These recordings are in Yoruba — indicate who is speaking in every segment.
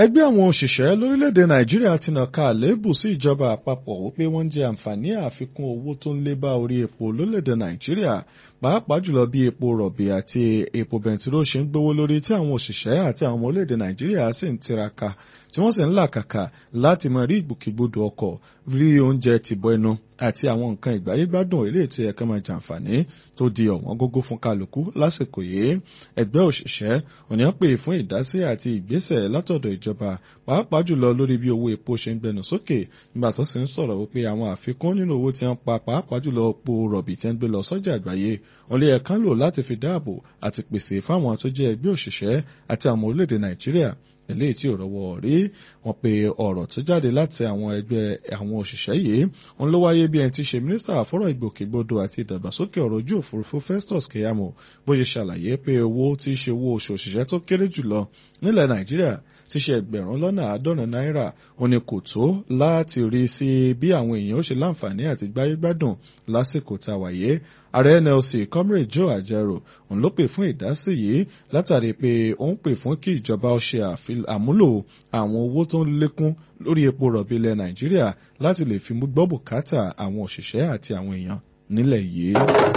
Speaker 1: ẹgbẹ́ àwọn òṣìṣẹ́ lórílẹ̀‐èdè nàìjíríà ti nàka àléébù sí ìjọba àpapọ̀ wípé wọ́n ń jẹ àǹfààní àfikún owó tó ń lé bá orí epo lórílẹ̀‐èdè nàìjíríà pàápàá jùlọ bí epo rọ̀bì àti epo bẹntiró ṣe ń gbówó lórí tí àwọn òṣìṣẹ́ àti àwọn ọmọ orílẹ̀‐èdè nàìjíríà sì ń tiraka tí wọ́n sì ń làkàkà láti máa rí ìgbòkègbodò ọkọ̀ rí oúnjẹ tìbọ ẹnu àti àwọn nǹkan ìgbáyégbádùn eléyìí tó yẹ ká máa jàǹfààní tó di ọ̀wọ́n gógó fún kálukú lásìkò yìí ẹgbẹ́ òṣìṣẹ́ òní pè fún ìdásí àti ìgbésẹ̀ látọ̀dọ̀ ìjọba pàápàá jùlọ lórí bí owó epo ṣe ń gbẹnu sókè nígbà tó sì ń sọ̀rọ̀ wípé àwọn àfikún nínú owó tí wọ́n pa pàápàá jùlọ epo rọ̀bì tí wọ́n gbé lọ sọ́jà àgbáyé wọn lè ẹ̀kan lò láti fi dáàbò àti pèsè fáwọn tó jẹ́ ẹgbẹ́ òṣìṣẹ́ àti àwọn orílẹ̀-èdè nàìjíríà eléyìí tí ò rọwọ́ rí wọn pe ọ̀rọ̀ tó jáde láti àwọn ẹgbẹ́ àwọn òṣìṣẹ́ yìí wọn ló wáyé bí ẹni tí ṣe mínísítà àfọ́rọ̀ ìgbòkègbodò àti ìdàgbàsókè ọ̀rọ̀ ojú òfurufú Festus Keyamo bó ṣe ṣàlàyé pé owó tí í ṣe owó oṣù òṣìṣẹ́ tó kéré jùlọ nílẹ̀ Nàìjíríà ti ṣe ẹgbẹ̀rún lọ́nà àádọ́rin náírà ó ní kò tó láti rí sí bí àwọn èèyàn ó ṣe láǹfààní àti gbáyé gbádùn lásìkò tá a wáyé ààrẹ NLC comrade Joe Ajero òun ló pè fún ìdásí yìí látàrí pé ó ń pè fún kí ìjọba ó ṣe àmúlò àwọn owó tó ń lékún lórí epo rọ̀bì ilẹ̀ Nàìjíríà láti lè fi mú gbọ́ bùkátà àwọn òṣìṣẹ́ àti àwọn èèyàn nílẹ̀ yìí.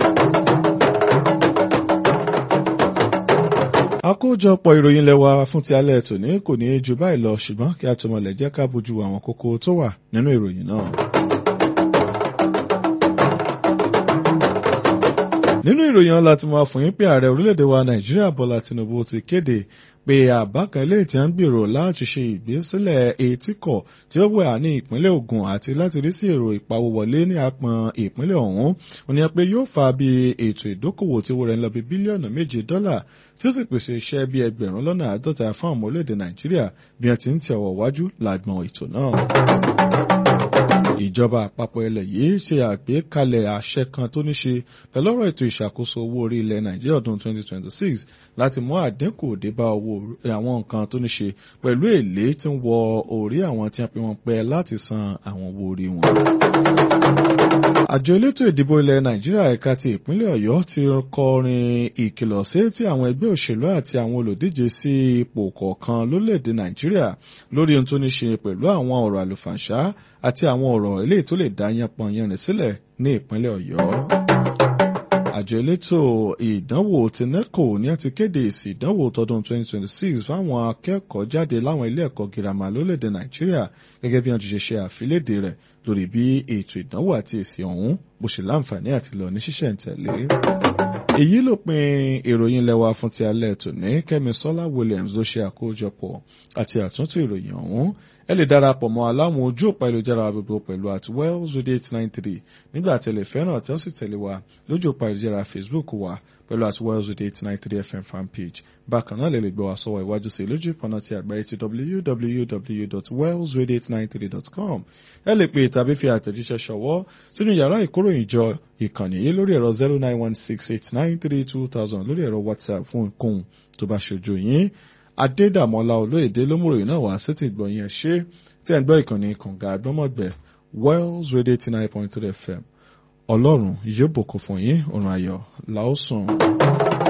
Speaker 1: àkójọpọ̀ ìròyìn lẹ́wà fún ti alẹ́ tòní kò ní í ju báyìí lọ ṣùgbọ́n kí a tó mọ̀lẹ̀ jẹ́ ká bójú àwọn kókó tó wà nínú ìròyìn náà. nínú ìròyìn ọ̀la tí mo wá fún yín pé ààrẹ orílẹ̀-èdè wa nàìjíríà bọ́lá tinubu ti kéde pé àbá kan ilé tí a ń gbèrò láti ṣe ìgbésílẹ̀ etíkọ̀ tí ó wà ní ìpínlẹ̀ Ògùn àti láti rí sí èrò ìpawówọlé ní apọn ìpínlẹ̀ ọ̀hún òní pé yóò fa bí ètò ìdókòwò tí owó rẹ̀ ń lọ bí bílíọ̀nù méje dọ́là tí ó sì pèsè iṣẹ́ bí ẹgbẹ̀rún lọ́nà àádọ́ta fún àwọn orílẹ̀-èdè nàìjíríà bí wọ́n ti ń tẹ̀ ọ̀wọ̀ wájú làgbọ̀n ètò náà ìjọba àpapọ̀ ilẹ̀ yìí ṣe àgbékalẹ̀ àṣẹ kan tó ní ṣe pẹ̀lú ọ̀rọ̀ ètò ìṣàkóso owó orí ilẹ̀ nàìjíríà ọdún 2026 láti mú àdínkù dé bá owó àwọn nǹkan tó ní ṣe pẹ̀lú èlé tí ń wọ orí àwọn tí wọ́n pe wọn pẹ́ láti san àwọn owó orí wọn. àjọ elétò ìdìbò ilẹ̀ nàìjíríà ẹ̀ka ti ìpínlẹ̀ ọ̀yọ́ ti kọrin ìkìlọ̀ sí ti àwọn ẹgbẹ́ òṣèlú àti àwọn olùdíje sí ipò kọ̀ọ̀kan lórílẹ̀‐èdè nàìjíríà lórí ohun tó ní ṣe pẹ̀lú àwọn ọ̀rọ̀ àlùfàǹṣá àti àwọn ọ̀rọ̀ eléyìí tó lè dá yánpọn yánrin sílẹ̀ ní ìpínlẹ̀ ọ̀yọ́ àjọ elétò ìdánwò ti neco ní a ti kéde èsì ìdánwò tọdún 2026 fáwọn akẹ́kọ̀ọ́ jáde láwọn ilé ẹ̀kọ́ girama lórílẹ̀‐èdè nàìjíríà gẹ́gẹ́ bí wọ́n ti ṣe ṣe àfilédè rẹ̀ lórí bí ètò ìdánwò àti èsì ọ̀hún bó ṣe láǹfààní àti lọ ní ṣísẹ̀ntẹ̀lé èyí ló pin ìròyìn lẹ́wà fún ti alẹ́ tòní kẹ́mi sọ́lá williams ló ṣe àkójọpọ̀ àti àtúntò ìròyìn ọ̀hún ẹ lè darapọ̀ mọ́ aláwọn ojú òpá ìlújára gbogbo pẹ̀lú at wells radio eight nine three nígbà tí ẹ lè fẹ́ràn tí ó sì tẹ̀lé wa lójú òpá ìlújára facebook wa pẹ̀lú at wells radio eight nine three fm fan page bákan náà lè lè gbọ́ wa sọ́wọ́ iwájú sí lójú ìpọ̀nà ti àgbáyé ti www.wellsradio893.com ẹ lè pè tàbí fi àtẹ̀jíṣẹ́ ṣọwọ́ sínú yàrá ìkóròyìnjọ ìkànnì yìí lórí ẹ̀rọ zero nine one six eight nine three two thousand lórí ẹ̀rọ whatsapp fún nǹkan tó bá ṣojú yín adédàmọ́lá olóyèdè lómùròyìn náà wá sétí ìgbọ̀nyìn ẹ̀ ṣe tí ẹ̀ ń gbọ́ ìkànnì kànga àgbọ́mọ̀gbẹ́ wells radio eighty nine point three fm ọlọ́run yóò bùkún fún yín ọ̀run ayọ̀ làásùn.